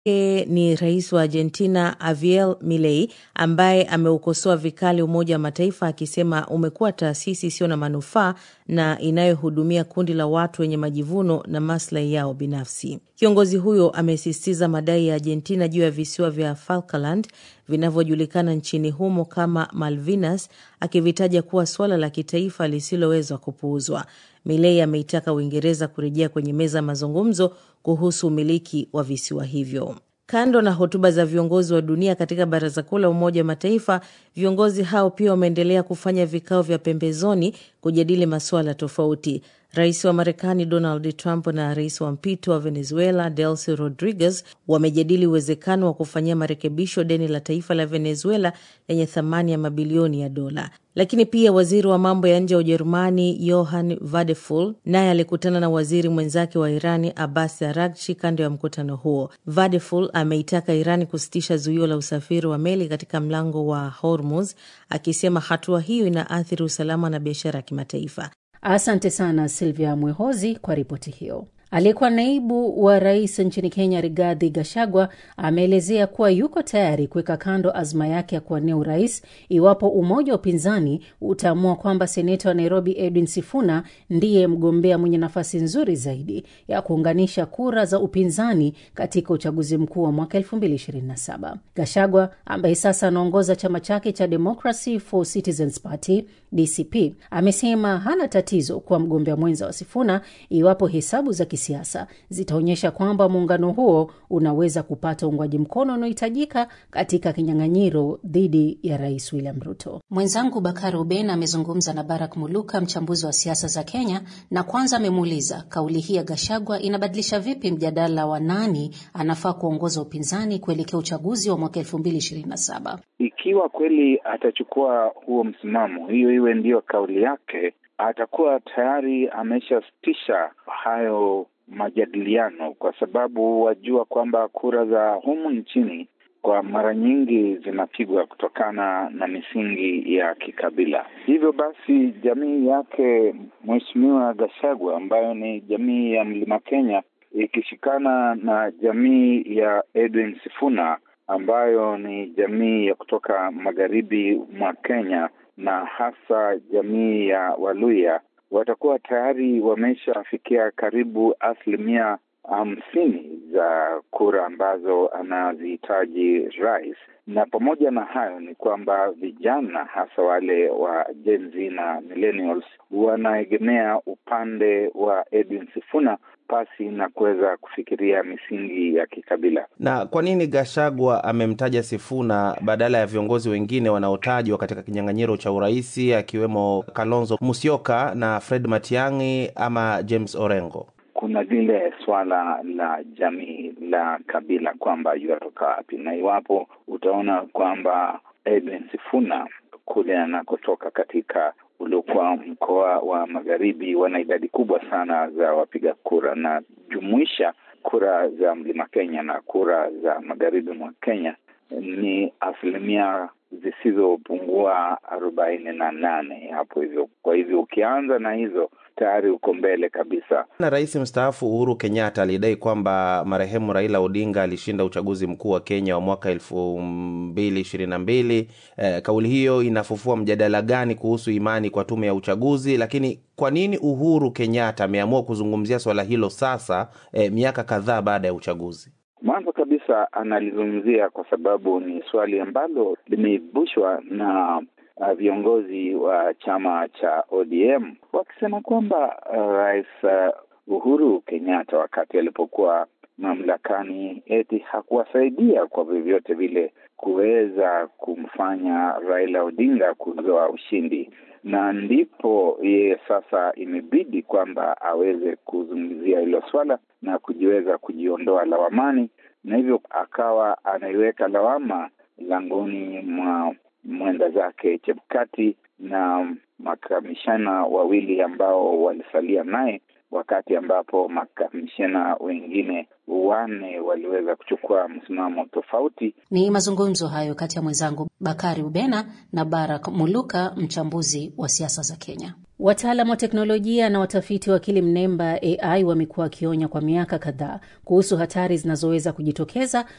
E, ni rais wa Argentina Javier Milei ambaye ameukosoa vikali Umoja wa Mataifa akisema umekuwa taasisi isiyo na manufaa na inayohudumia kundi la watu wenye majivuno na maslahi yao binafsi. Kiongozi huyo amesisitiza madai ya Argentina juu ya visiwa vya Falkland vinavyojulikana nchini humo kama Malvinas, akivitaja kuwa suala la kitaifa lisiloweza kupuuzwa. Milei ameitaka Uingereza kurejea kwenye meza ya mazungumzo kuhusu umiliki wa visiwa hivyo. Kando na hotuba za viongozi wa dunia katika Baraza Kuu la Umoja wa Mataifa, viongozi hao pia wameendelea kufanya vikao vya pembezoni kujadili masuala tofauti. Rais wa Marekani Donald Trump na rais wa mpito wa Venezuela Delcy Rodriguez wamejadili uwezekano wa kufanyia marekebisho deni la taifa la Venezuela lenye thamani ya mabilioni ya dola. Lakini pia waziri wa mambo ya nje wa Ujerumani Johann Vadeful naye alikutana na waziri mwenzake wa Irani Abbas Araghchi kando ya mkutano huo. Vadeful ameitaka Irani kusitisha zuio la usafiri wa meli katika mlango wa Hormuz, akisema hatua hiyo inaathiri usalama na biashara ya kimataifa. Asante sana Silvia Mwehozi kwa ripoti hiyo. Aliyekuwa naibu wa rais nchini Kenya, Rigathi Gachagua, ameelezea kuwa yuko tayari kuweka kando azma yake ya kuwania urais iwapo umoja wa upinzani utaamua kwamba seneta wa Nairobi Edwin Sifuna ndiye mgombea mwenye nafasi nzuri zaidi ya kuunganisha kura za upinzani katika uchaguzi mkuu wa mwaka 2027. Gachagua ambaye sasa anaongoza chama chake cha Democracy for Citizens Party DCP amesema hana tatizo kuwa mgombea mwenza wa Sifuna iwapo hesabu za kisiasa zitaonyesha kwamba muungano huo unaweza kupata uungwaji mkono unaohitajika katika kinyang'anyiro dhidi ya rais William Ruto. Mwenzangu Bakari Uben amezungumza na Barak Muluka, mchambuzi wa siasa za Kenya, na kwanza amemuuliza kauli hii ya Gashagwa inabadilisha vipi mjadala wa nani anafaa kuongoza upinzani kuelekea uchaguzi wa mwaka elfu mbili ishirini na saba. Ikiwa kweli atachukua huo msimamo, hiyo iwe ndiyo kauli yake, atakuwa tayari ameshasitisha hayo majadiliano, kwa sababu wajua kwamba kura za humu nchini kwa mara nyingi zinapigwa kutokana na misingi ya kikabila. Hivyo basi, jamii yake Mheshimiwa Gachagua ambayo ni jamii ya Mlima Kenya ikishikana na jamii ya Edwin Sifuna ambayo ni jamii ya kutoka magharibi mwa Kenya na hasa jamii ya Waluya watakuwa tayari wameshafikia karibu asilimia hamsini za kura ambazo anazihitaji rais. Na pamoja na hayo ni kwamba vijana hasa wale wa Gen Z na millennials wanaegemea upande wa Edwin Sifuna pasi na kuweza kufikiria misingi ya kikabila. Na kwa nini Gashagwa amemtaja Sifuna badala ya viongozi wengine wanaotajwa katika kinyang'anyiro cha uraisi akiwemo Kalonzo Musyoka na Fred Matiang'i ama James Orengo? Kuna lile swala la jamii la kabila kwamba yuatoka wapi, na iwapo utaona kwamba Edwin Sifuna kule anakotoka katika uliokuwa mkoa wa magharibi wana idadi kubwa sana za wapiga kura, na jumuisha kura za mlima Kenya na kura za magharibi mwa Kenya ni asilimia zisizopungua arobaini na nane hapo hivyo. Kwa hivyo ukianza na hizo tayari uko mbele kabisa. Na rais mstaafu Uhuru Kenyatta alidai kwamba marehemu Raila Odinga alishinda uchaguzi mkuu wa Kenya wa mwaka elfu mbili ishirini na mbili. Eh, kauli hiyo inafufua mjadala gani kuhusu imani kwa tume ya uchaguzi? Lakini kwa nini Uhuru Kenyatta ameamua kuzungumzia swala hilo sasa, eh, miaka kadhaa baada ya uchaguzi? Mwanzo kabisa analizungumzia kwa sababu ni swali ambalo limeibushwa na uh, viongozi wa chama cha ODM wakisema kwamba uh, Rais uh, Uhuru Kenyatta wakati alipokuwa mamlakani eti hakuwasaidia kwa vyovyote vile kuweza kumfanya Raila Odinga kuzoa ushindi, na ndipo yeye sasa imebidi kwamba aweze kuzungumzia hilo swala na kujiweza kujiondoa lawamani, na hivyo akawa anaiweka lawama langoni mwa mwenda zake Chebukati na makamishana wawili ambao walisalia naye wakati ambapo makamishena wengine wanne waliweza kuchukua msimamo tofauti. Ni mazungumzo hayo kati ya mwenzangu Bakari Ubena na Barak Muluka, mchambuzi wa siasa za Kenya. Wataalam wa teknolojia na watafiti wa akili mnemba AI wamekuwa wakionya kwa miaka kadhaa kuhusu hatari zinazoweza kujitokeza